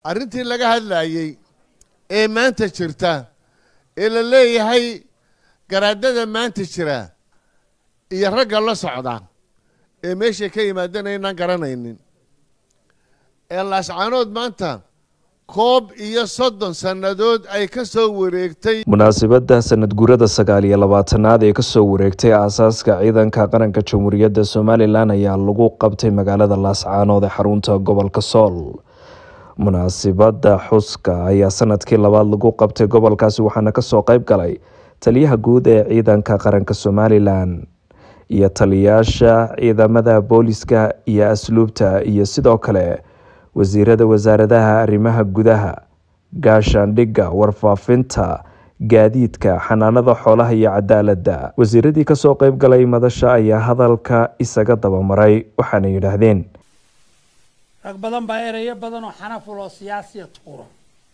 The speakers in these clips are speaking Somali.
arrintii laga hadlaayey ee maanta jirta ee la leeyahay garaadada maanta jira iyo ragga la socda ee meeshay ka yimaadeen aynaan garanaynin ee laascaanood maanta koob iyo soddon sannadood ay ka soo wareegtay munaasabadda sanad guurada sagaal iyo labaatanaad ee kasoo wareegtay aasaaska ciidanka qaranka jamhuuriyadda somalilan ayaa lagu qabtay magaalada laascaanood ee xarunta gobolka sool munaasibadda xuska ayaa sanadkii labaad lagu qabtay gobolkaasi waxaana kasoo qeyb galay taliyaha guud ee ciidanka qaranka somalilan iyo taliyaasha ciidamada booliska iyo asluubta iyo sidoo kale wasiirada wasaaradaha arrimaha gudaha gaashaandhigga warfaafinta gaadiidka xanaanada xoolaha iyo cadaaladda wasiiradii kasoo qeyb galay madasha ayaa hadalka isaga dabamaray waxaana yidhaahdeen rag badan baa ereyo badan oo xanaful oo siyaasiya tuura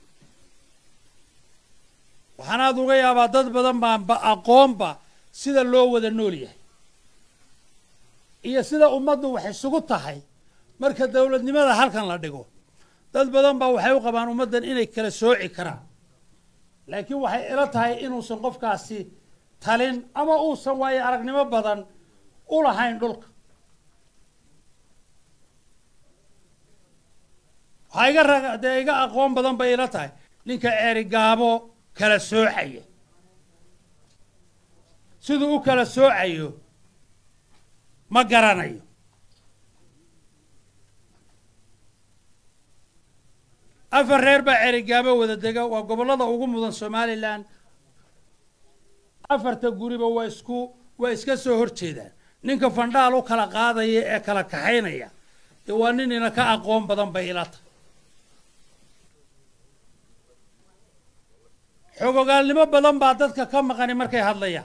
waxaanaad uga yaabaa dad badan baanba aqoonba sida loo wada nool yahay iyo sida ummaddu wax isugu tahay marka dowladnimada halkan la dhigo dad badan baa waxay u qabaan ummaddan inay kala sooci karaan laakiin waxay ila tahay inuusan qofkaasi talin ama uusan waayo aragnimo badan u lahayn dhulka waxaa iga rag dee iga aqoon badan bay ila tahay ninka eerigaabo kala soocaya siduu u kala soocayo ma garanayo afar reer baa cerigaabo wada dega waa gobollada ugu mudan somalilan afarta guriba waa isku waa iska soo horjeedaan ninka fandhaal u kala qaadaya ee kala kaxaynaya dee waa nin ina ka aqoon badan bay ila tahay xogogaalnimo badan baa dadka ka maqani markay hadlayaan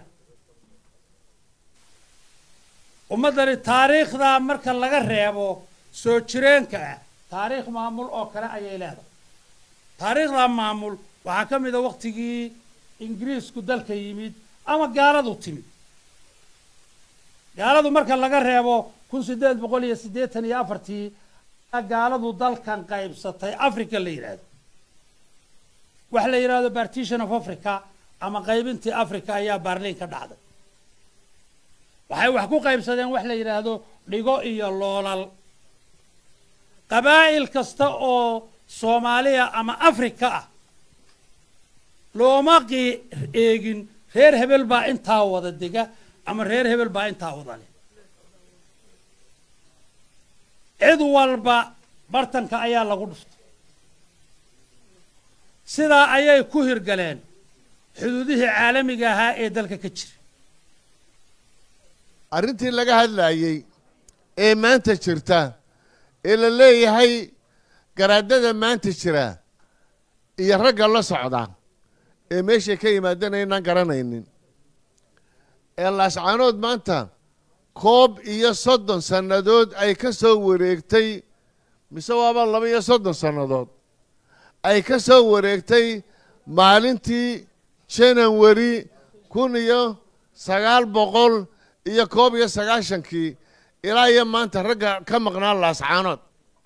ummaddani taariikhdaa marka laga reebo soo jireenka ah taariikh maamul oo kale ayay leedahay taariikhdaa maamul waxaa ka mid a waktigii ingiriisku dalka yimid ama gaaladu timid gaaladu marka laga reebo kun siddeed boqol iyo siddeetan iyo afartii gaaladu dalkan qaybsatay africa la yidhaahdo waxa la yidhahdo partition of africa ama qaybintii africa ayaa baarliin ka dhacday waxay wax ku qaybsadeen wax la yidhaahdo dhigo iyo loolal qabaa'il kasta oo soomaaliya ama africa ah looma qii eegin reer hebel baa intaa wada dega ama reer hebel baa intaa wada leh cid walba bartanka ayaa lagu dhuftay sidaa ayay ku hirgaleen xuduudihii caalamiga ahaa ee dalka ka jira arrintii laga hadlaayey ee maanta jirta ee la leeyahay garaadada maanta jira iyo ragga la socda ee meeshay ka yimaadeen aynaan garanaynin ee laascaanood maanta koob iyo soddon sannadood ay ka soo wareegtay mise waaba laba iyo soddon sannadood ay ka soo wareegtay maalintii janawari kun iyo sagaal boqol iyo koob iyo sagaashankii ilaa iyo maanta ragga ka maqnaa laascaanood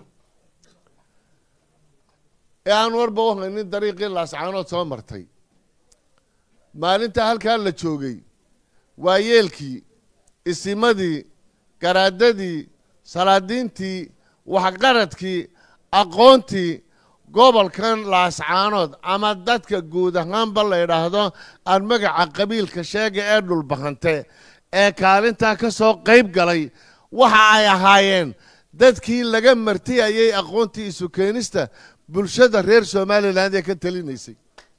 ee aan warba u haynin dariiqii laascaanood soo martay maalintaa halkaa la joogay waayeelkii isimadii garaadadii salaadiintii waxqaradkii aqoontii gobolkan laascaanood ama dadka guud ahaanba la yidhaahdo aan magaca qabiilka sheega ee dhulbahante ee kaalintaa ka soo qayb galay waxa ay ahaayeen dadkii laga martiyayay aqoontii isu keenista bulshada reer somalilan ee ka talinaysay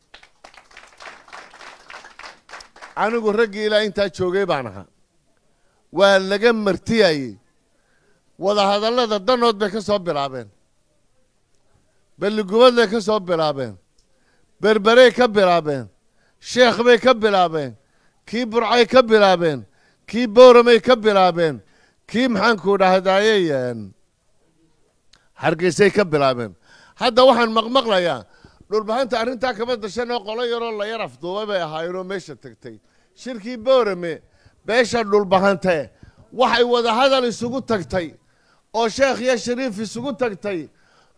anigu raggii ilaa intaa joogay baan ahaa waa laga martiyayey wadahadallada danood bay ka soo bilaabeen balligubad bay ka soo bilaabeen berberey ka bilaabeen sheekh bay ka bilaabeen kii burcay ka bilaabeen kii booramay ka bilaabeen kii maxaanku dhahdaayey hargeysay ka bilaabeen hadda waxaan maqmaqlayaa dhulbahanta arrintaa kama dashan oo qolo yaroo la yar afduubay bay ahaayeenoo meesha tegtay shirkii boorame beesha dhulbahante waxay wadahadal isugu tagtay oo sheekh iyo shariif isugu tagtay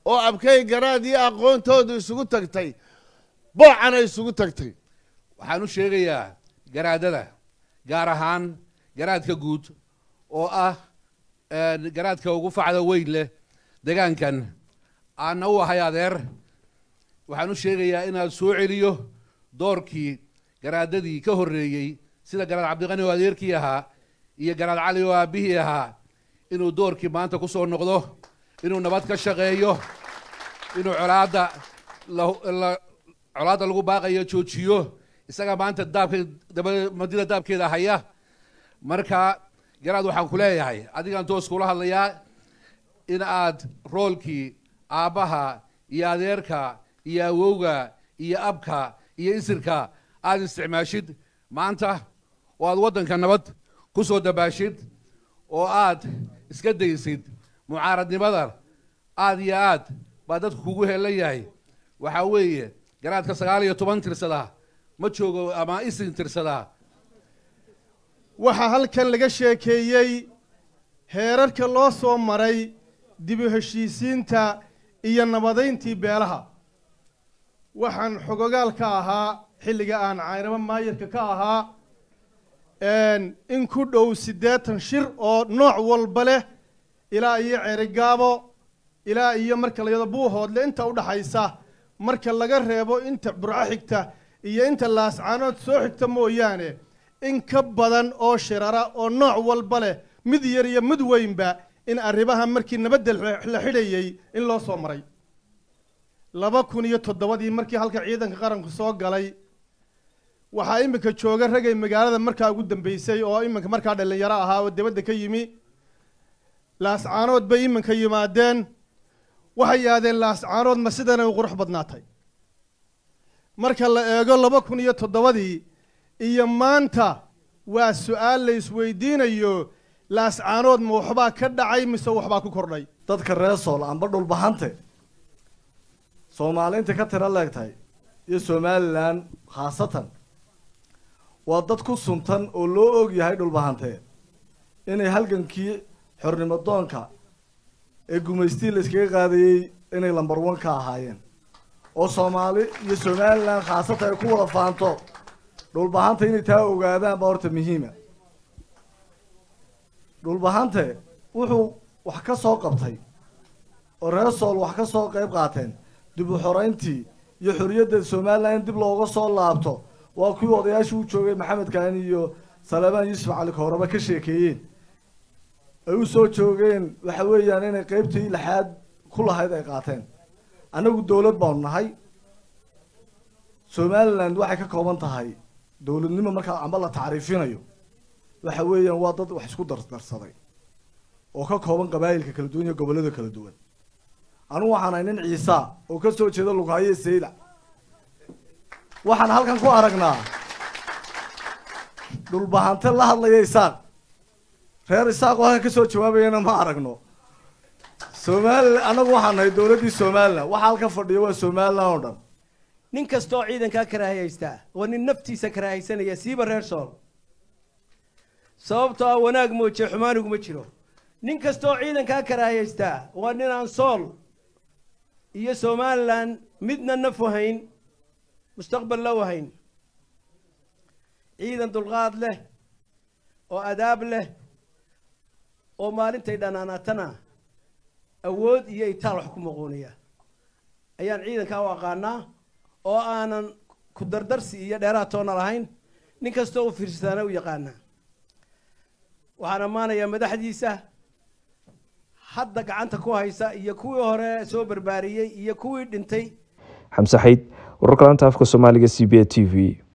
oo abkay garaad iyo aqoontoodu isugu tagtay boocana isugu tagtay waxaan u sheegayaa garaadada gaar ahaan garaadka guud oo ah garaadka ugu facda weyn leh degaankan aanna u ahay adeer waxaan u sheegayaa inaad soo celiyo doorkii garaadadii ka horreeyey sida garaad cabdiqani oo adeerkii ahaa iyo garaad cali oo aabbihii ahaa inuu doorkii maanta ku soo noqdo inuu nabad ka shaqeeyo inuu colaadda colaadda lagu baaqayo joojiyo isaga maanta daabka daba madida daabkeeda haya marka garaad waxaan ku leeyahay adigaan toos kula hadlayaa in aad roolkii aabbaha iyo adeerka iyo awowga iyo abka iyo isirka aad isticmaashid maanta oo aad waddanka nabad ku soo dabaashid oo aad iska daysid mucaaradnimada aad iyo aad baa dadku kugu helan yahay waxaa weeye garaadka sagaal iyo toban tirsadaa ma joogo ama isin tirsadaa waxaa halkan laga sheekeeyey heerarka loo soo maray dibu heshiisiinta iyo nabadayntii beelaha waxaan xogogaal ka ahaa xilliga aan caynabo maayarka ka ahaa in ku dhow siddeetan shir oo nooc walba leh ilaa iyo ceerigaabo ilaa iyo marka layado buuhoodle inta udhaxaysa marka laga reebo inta burco xigta iyo inta laascaanood soo xigta mooyaane in ka badan oo shirara oo nooc walba leh mid yar iyo mid weynba in arrimaha markii nabadda la xidhayey in loo soo maray laba kun iyo toddobadii markii halka ciidanka qaranku soo galay waxaa iminka jooga ragay magaalada markaa ugu dambeysay oo iminka markaa dhallinyaro ahaa oo dibadda ka yimi laascaanood bay iminka yimaadeen waxay yidhahdeen laascaanood ma sidanay u qurux badnaatay marka la eego laba kun iyo toddobadii iyo maanta waa su-aal la isweydiinayo laascaanood ma waxbaa ka dhacay mise waxbaa ku kordhay dadka reer sool amba dhulbahante soomaaliinta ka tiro leegtahay iyo somalilan khaasatan waa dad ku suntan oo loo og yahay dhulbahante inay halgankii xornimo doonka ee gumaystii la iskaga qaadayey inay lambar one ka ahaayeen oo soomaali iyo somalilan khaasatan ay ku wada faanto dhulbahanta inay taa ogaadaan baa horta muhiima dhulbahante wuxuu wax ka soo qabtay oo reer sool wax ka soo qayb qaateen dib u xoreyntii iyo xorriyadda somalilan in dib looga soo laabto waa kuwii odayaashii u joogay maxamed kaani iyo salebaan yuusuf cali kooraba ka sheekeeyeen ay u soo joogeen waxa weeyaan inay qeybtii lixaad ku lahayd ay qaateen annagu dowlad baanu nahay somaliland waxay ka kooban tahay dowladnimo markaa amba la tacriifinayo waxa weeyaan waa dad wax isku dardarsaday oo ka kooban qabaayilka kala duwan iyo gobollada kala duwan anugu waxaan ahay nin ciisa oo ka soo jeeda lughaye sayda waxaan halkan ku aragnaa dhulbahante la hadlaya isaaq reer isaaq oo halkan ka soo jawaabayana ma aragno somalilan annagu waxaan nahay dowladdii somalilan waxa halkan fadhiya waa somalilan oo dhan nin kasta oo ciidankaa karaahiyaystaa waa nin naftiisa karaahaysanaya siiba reer sool sababtoo ah wanaag mooje xumaaniguma jiro nin kasta oo ciidankaa karaahiyaystaa waa nin aan sool iyo somalilan midna naf wahayn mustaqbal la wahayn ciidan dulqaad leh oo adaab leh oo maalintay dhanaanaatana awood iyo itaal wax ku muquuniya ayaan ciidankaa u aqaanaa oo aanan ku dardarsi iyo dheeraad toona lahayn nin kastoo u fiirsadaana u yaqaanaa waxaan ammaanayaa madaxdiisa hadda gacanta ku haysa iyo kuwii hore soo barbaariyey iyo kuwii dhintay xamse xayd wararka laanta afka soomaaliga c b a t v